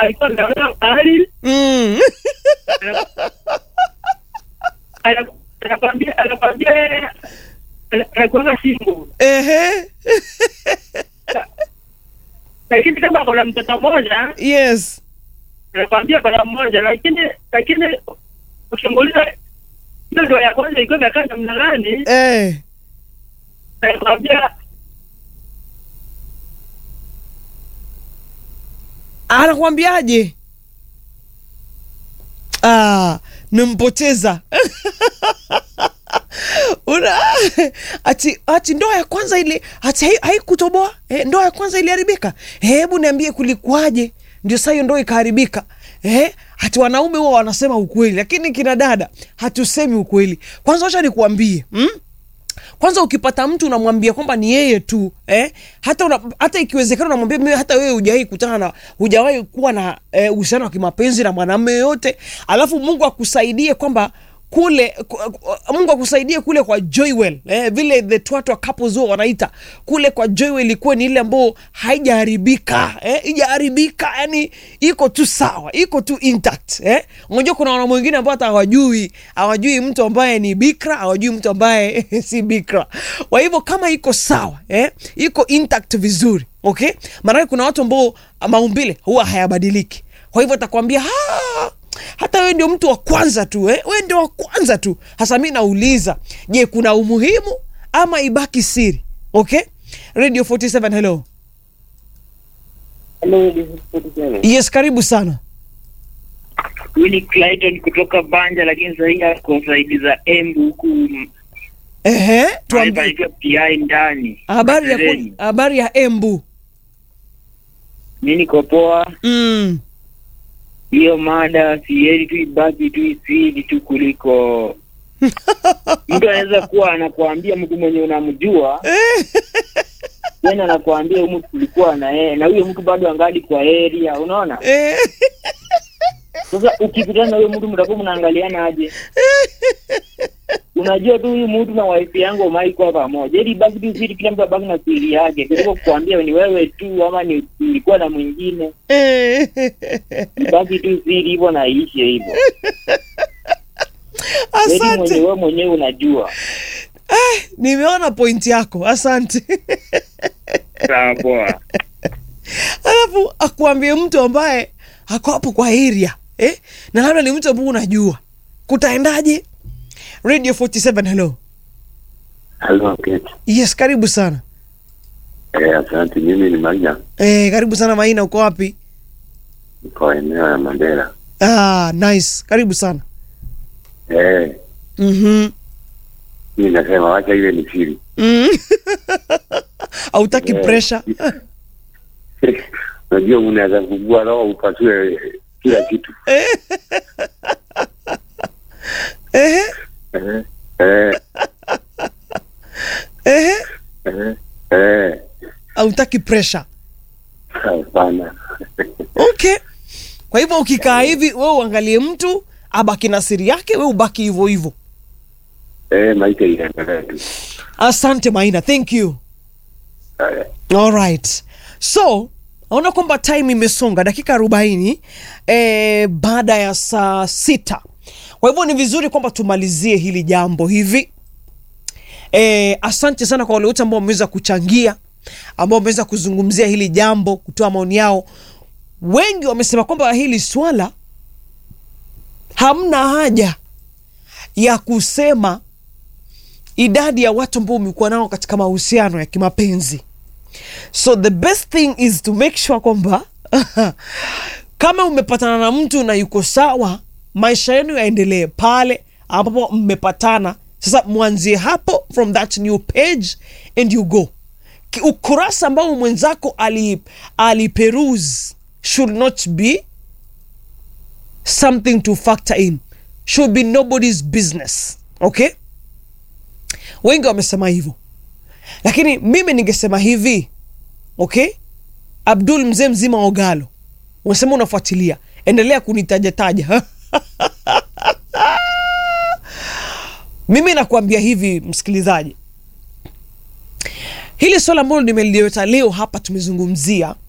alikuwa anaona mahali mm. ana- anakwambia anakwambia yeye ana- anakuanga single Ehe. lakini kama kuna mtoto mmoja yes anakwambia kuna mmoja lakini lakini ukimuuliza hiyo ndio ya kwanza ilikuwa imekaa namna gani eh. anakwambia anakwambiaje ah, nimpoteza una ati ati ndoa ya kwanza ile ati hai- haikutoboa eh, ndoa ya kwanza iliharibika hebu niambie kulikwaje ndio saa hiyo ndoa ikaharibika eh, hati wanaume huwa wanasema ukweli lakini kina dada hatusemi ukweli kwanza wacha nikuambie mm? kwanza ukipata mtu unamwambia kwamba ni yeye tu eh? hata una, hata ikiwezekana unamwambia mimi hata wewe hujawahi kutana na hujawahi kuwa na eh, uhusiano wa kimapenzi na mwanamume yoyote alafu mungu akusaidie kwamba kule ku, ku- mungu akusaidie kule kwa joywell eh, vile the twatwa couples huwa wanaita kule kwa joywell ilikuwa ni ile ambayo haijaharibika eh, ijaharibika yani iko tu sawa iko tu intact eh. unajua kuna wanaume wengine ambao hata hawajui hawajui mtu ambaye ni bikra hawajui mtu ambaye si bikra kwa hivyo kama iko sawa eh, iko intact vizuri okay maanake kuna watu ambao maumbile huwa hayabadiliki kwa hivyo atakwambia "Ah, hata wewe ndio mtu wa kwanza tu eh? wewe ndio wa kwanza tu hasa mi nauliza je kuna umuhimu ama ibaki siri okay radio 47 hello hello this is Forty-seven. yes karibu sana Huyu ni Clayton kutoka Banja, lakini sahii ako saidi za Embu huku ehe tuambie panaitwa PI ndani. habari ya Sereni. ku- habari ya embu Mi niko poa, mm. hiyo mada sieri tu ibaki tu isidi tu kuliko mtu anaweza kuwa anakuambia mtu mwenye unamjua tena anakuambia huyu mtu tulikuwa na yeye na huyo mtu bado angali kwa area, unaona? eh. Sasa ukipitana na huyo mtu mtakuwa mnaangaliana aje? Unajua tu huyu mtu na wife yangu umaikuwa pamoja, ili baki tu siri, kila mtu abaki na siri yake, kuliko kukwambia ni wewe tu ama ni nilikuwa na mwingine. Eh. Baki tu siri hivyo na iishe hivyo, ili mwenye asante wewe mwenyewe unajua. nimeona point yako asante Sawa, poa. alafu akuambie mtu ambaye ako hapo kwa area eh? na labda ni mtu ambao unajua kutaendaje radio 47 hello Halo, Kate. yes karibu sana Eh, asante. Mimi ni Maina, eh, karibu sana maina uko wapi niko eneo ya Mandera. ah, nice karibu sana Eh, mm-hmm. mimi nasema wacha iwe ni siri. mm. hautaki Eh. pressure Unajua unaweza kugua roho upasue kila kitu. eh. eh. Eh, eh, eh. eh, eh. hautaki pressure Hapana. okay kwa hivyo ukikaa hivi we uangalie mtu abaki na siri yake we ubaki hivyo hivyo Eh, maisha inaendelea tu. asante maina thank you Haya. alright so naona kwamba time imesonga dakika arobaini eh, baada ya saa sita kwa hivyo ni vizuri kwamba tumalizie hili jambo hivi eh, asante sana kwa wale wote ambao wameweza kuchangia ambao wameweza kuzungumzia hili jambo kutoa maoni yao wengi wamesema kwamba hili swala hamna haja ya kusema idadi ya watu ambao umekuwa nao katika mahusiano ya kimapenzi so the best thing is to make sure kwamba kama umepatana na mtu na yuko sawa maisha yenu yaendelee pale ambapo mmepatana sasa mwanzie hapo from that new page and you go Ki- ukurasa ambao mwenzako ali, aliperuse should not be something to factor in should be nobody's business okay wengi wamesema hivyo lakini mimi ningesema hivi okay abdul mzee mzima wa ogalo unasema unafuatilia endelea kunitajataja mimi nakuambia hivi msikilizaji hili swala ambalo nimeliweta leo hapa tumezungumzia